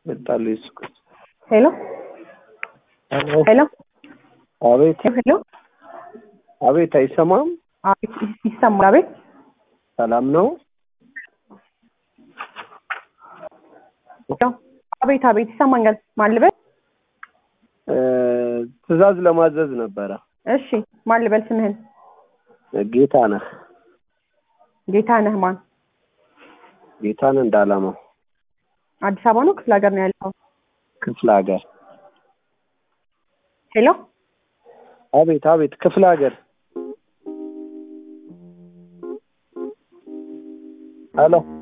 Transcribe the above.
መጣሉ ኢየሱስ ክርስቶስ። ሄሎ ሄሎ ሄሎ አቤት ሄሎ አቤት፣ አይሰማም? አቤት ይሰማል። አቤት ሰላም ነው? ሄሎ አቤት አቤት ይሰማኛል። ማን ልበል? እ ትዕዛዝ ለማዘዝ ነበረ። እሺ ማን ልበል? ስምህን? ጌታ ነህ ጌታ ነህ ማን? ጌታን እንዳላማው አዲስ አበባ ነው ክፍለ ሀገር ነው ያለው? ክፍለ ሀገር። ሄሎ አቤት አቤት፣ ክፍለ ሀገር። ሄሎ